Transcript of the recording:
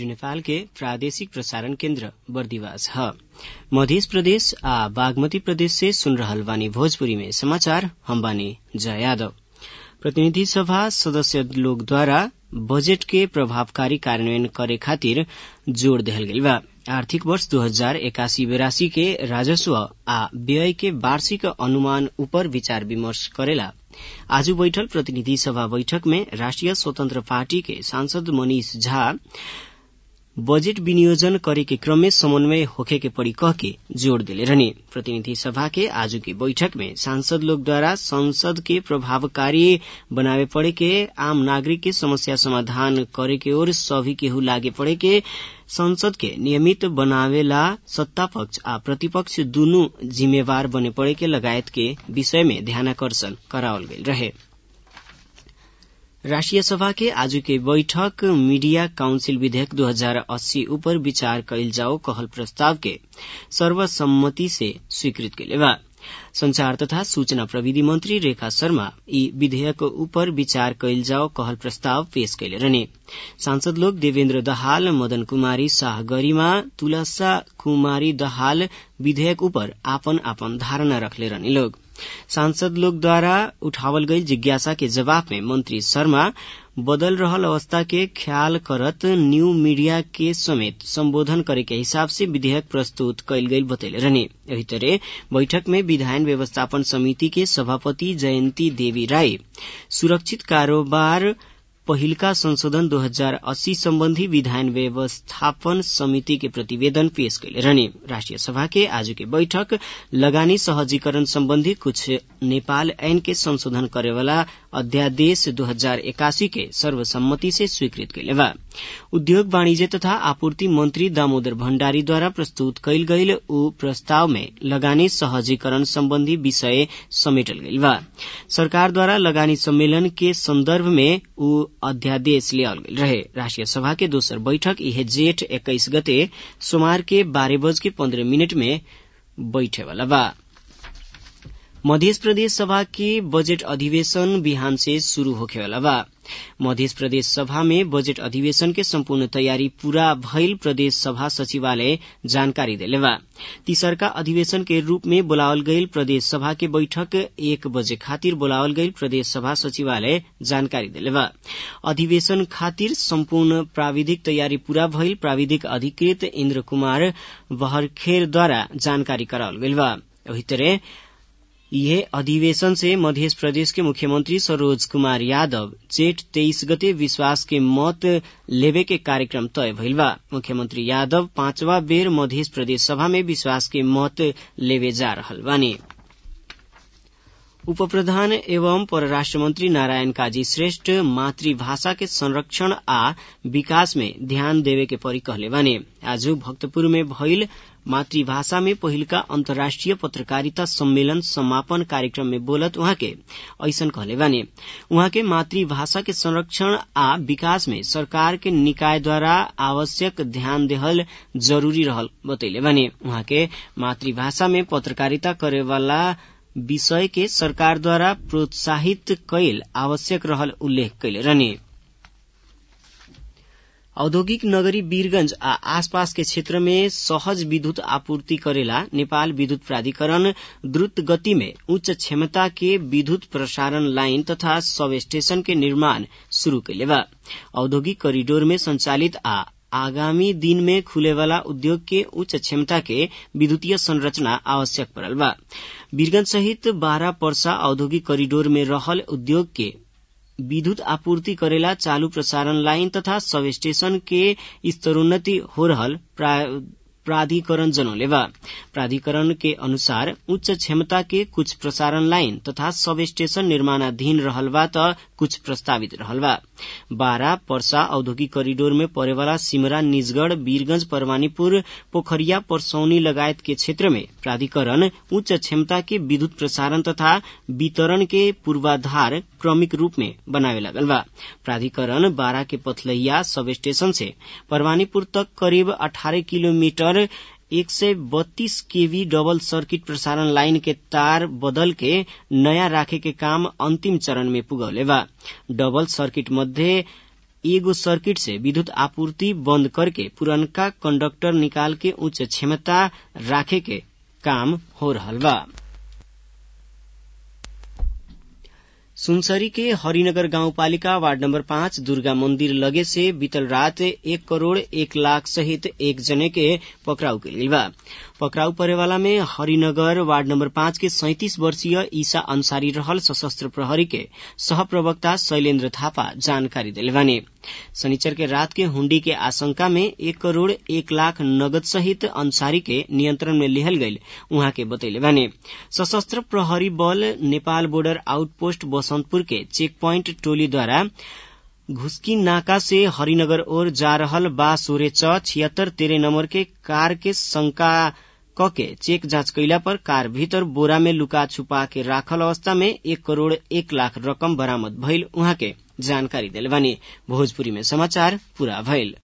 नेपाल के प्रादेशिक प्रसारण केन्द्र बर्दिवास ह मध्य प्रदेश आ बागमती प्रदेश से सुन रहल बानी भोजपुरी में समाचार हम बानी जया यादव प्रतिनिधि सभा सदस्य लोग द्वारा बजट के प्रभावकारी कार्यान्वयन करे खातिर जोड़ देहल गइल बा आर्थिक वर्ष दू हजार एकासी बेरासी के राजस्व आ व्यय के वार्षिक अनुमान ऊपर विचार विमर्श करेला आज बैठल प्रतिनिधि सभा बैठक में राष्ट्रिय स्वतंत्र पार्टी के सांसद मनीष झा बजेट विनियोजन करे के क्रम में समन्वय होखे के पड़ी कह के जोड़ दिले रहने प्रतिनिधि सभा के आज की बैठक में सांसद लोग द्वारा संसद के प्रभावकारी बनावे पड़े के आम नागरिक के समस्या समाधान करे के ओर सभी केहू लागे पड़े के संसद के नियमित बनावेला सत्ता पक्ष आ प्रतिपक्ष दुनू जिम्मेवार बने पड़े के लगायत के विषय में ध्यानाकर्षण करावल गईल रहे राष्ट्रिय सभा के आज के बैठक मीडिया काउंसिल विधेयक 2080 ऊपर विचार कइल जाओ कहल प्रस्ताव के सर्वसम्मति से स्वीकृत कैले बा संचार तथा सूचना प्रविधि मंत्री रेखा शर्मा ई विधेयक ऊपर विचार कइल जाओ कहल प्रस्ताव पेश कैले रहने सांसद लोग देवेन्द्र दहाल मदन कुमारी शाह गरिमा तुलसा कुमारी दहाल विधेयक ऊपर आपन आपन धारणा रखले रहने लोग सांसद लोग द्वारा उठावल गई जिज्ञासा के जवाब में मंत्री शर्मा बदल रहल अवस्था के ख्याल करत न्यू मीडिया के समेत संबोधन करे के हिसाब से विधेयक प्रस्तुत कयल गई बतैले रहने एही तरह बैठक में विधायन व्यवस्थापन समिति के सभापति जयंती देवी राय सुरक्षित कारोबार पहिलका संशोधन 2080 सम्बन्धी विधायन व्यवस्थापन समिति के प्रतिवेदन पेश कैले रहने राष्ट्रिय सभा के आज के बैठक लगानी सहजीकरण सम्बन्धी कुछ नेपाल ऐन के संशोधन करेवाला अध्यादेश 2081 के सर्वसम्मति से स्वीकृत कैले बा उद्योग वाणिज्य तथा आपूर्ति मंत्री दामोदर भण्डारी द्वारा प्रस्तुत कैल गईल ऊ प्रस्ताव में लगानी सहजीकरण सम्बन्धी विषय समेटल गईल बा सरकार द्वारा लगानी सम्मेलन के संदर्भ में ऊ अध्यादेश लियाल गेल रहे राष्ट्रिय सभा के दोसर बैठक इहे जेठ एक्काइस गते सोमवार के बारह बज के पन्द्रह मिनट में बैठे वाला बा मध्य प्रदेश सभा के बजट अधिवेशन बिहान से शुरू होखेवाला बा मध्य प्रदेश सभा में बजट अधिवेशन के संपूर्ण तैयारी पूरा भइल प्रदेश सभा सचिवालय जानकारी देले बा तीसरका अधिवेशन के रूप में बुलावल गईल प्रदेश सभा के बैठक एक बजे खातिर बुलावल गईल प्रदेश सभा सचिवालय जानकारी देले बा अधिवेशन खातिर संपूर्ण प्राविधिक तैयारी पूरा भइल प्राविधिक अधिकृत इन्द्र कुमार बहरखेर द्वारा जानकारी करावल गईल बा वही तरह यह अधिवेशन से मध्य प्रदेश के मुख्यमंत्री सरोज कुमार यादव जेठ तेईस गते विश्वास के मत लेवे के कार्यक्रम तय भइल बा मुख्यमंत्री यादव पांचवा बेर मध्य प्रदेश सभा में विश्वास के मत लेवे जा रहल बानी उप प्रधान एवं परराष्ट्र मंत्री नारायण काजी श्रेष्ठ मातृभाषा के संरक्षण आ विकास में ध्यान देवे के परी कहले बाने आज भक्तपुर में भइल मातृभाषा में पहिलका अन्तर्राष्ट्रिय पत्रकारिता सम्मेलन समापन कार्यक्रम में बोलत उहाँ के ऐसन कहले बाने उहाँ के मातृभाषा के संरक्षण आ विकास में सरकार के निकाय द्वारा आवश्यक ध्यान देहल जरूरी रहल बतैले बाने उहाँ के मातृभाषा में पत्रकारिता करेवाला विषय के सरकार द्वारा प्रोत्साहित कैल आवश्यक रहल उल्लेख कैले रहने औद्योगिक नगरी वीरगंज आ आसपास के क्षेत्र में सहज विद्युत आपूर्ति करेला नेपाल विद्युत प्राधिकरण द्रुत गति में उच्च क्षमता के विद्युत प्रसारण लाइन तथा सब स्टेशन के निर्माण शुरू कैले बा औद्योगिक कॉरिडोर में संचालित आ आगामी दिन में खुलेवाला उद्योग के उच्च क्षमता के विद्युतीय संरचना आवश्यक पड़ल बा वीरगंज सहित बारह पर्सा औद्योगिक कॉरिडोर में रहल उद्योग के विद्युत आपूर्ति करेला चालू प्रसारण लाइन तथा सब स्टेशन के स्तरोन्नति हो रहल प्राधिकरण जनौले बा प्राधिकरण के अनुसार उच्च क्षमता के कुछ प्रसारण लाइन तथा सब स्टेशन निर्माणाधीन रहल बा त कुछ प्रस्तावित रहल बा बारा पर्सा औद्योगिक कॉरिडोर में पड़ेवाला सिमरा निजगढ़ वीरगंज परवानीपुर पोखरिया परसौनी लगायत के क्षेत्र में प्राधिकरण उच्च क्षमता के विद्युत प्रसारण तथा वितरण के पूर्वाधार क्रमिक रूप में बनावे लगल बा प्राधिकरण बारा के पथलहिया सब स्टेशन से परवानीपुर तक करीब अठारह किलोमीटर एक सय बत्तीस केवी डबल सर्किट प्रसारण लाइन के तार बदल के नयाँ राखे के काम अन्तिम चरण में पुगौले बा डबल सर्किट मध्ये एगो सर्किट से विद्युत आपूर्ति बंद करके पुरनका कंडक्टर निकाल के उच्च क्षमता राखे के काम हो रहल बा सुनसरी के हरिनगर गाउँपालिका वार्ड नम्बर पाँच दुर्गा मन्दिर लगे से बीतल रात एक करोड़ एक लाख सहित एक जने के पकड़ाउ कइल बा पकड़ाउ परेवाला में हरिनगर वार्ड नम्बर पाँच के सैतिस वर्षीय ईसा अंसारी रहल सशस्त्र प्रहरी के सह प्रवक्ता शैलेन्द्र थापा जानकारी दिले बानी शनिचर के रात के हुंडी के आशंका में एक करोड़ एक लाख नगद सहित अंसारी के नियंत्रण में लिहल गईल उहाँ के बतैले बानी सशस्त्र प्रहरी बल नेपाल बोर्डर आउटपोस्ट बसंतपुर के चेक प्वाइंट टोली द्वारा घुस्की नाका से हरिनगर ओर जा रहल बा सोरे च छिहत्तर तेरह नंबर के कार के शंका कके चेक जाँच कैला पर कार भीतर बोरा में लुका छुपा के राखल अवस्था में एक करोड़ एक लाख रकम बरामद भइल उहाँ के जानकारी दिले बानी भोजपुरी में समाचार पूरा भइल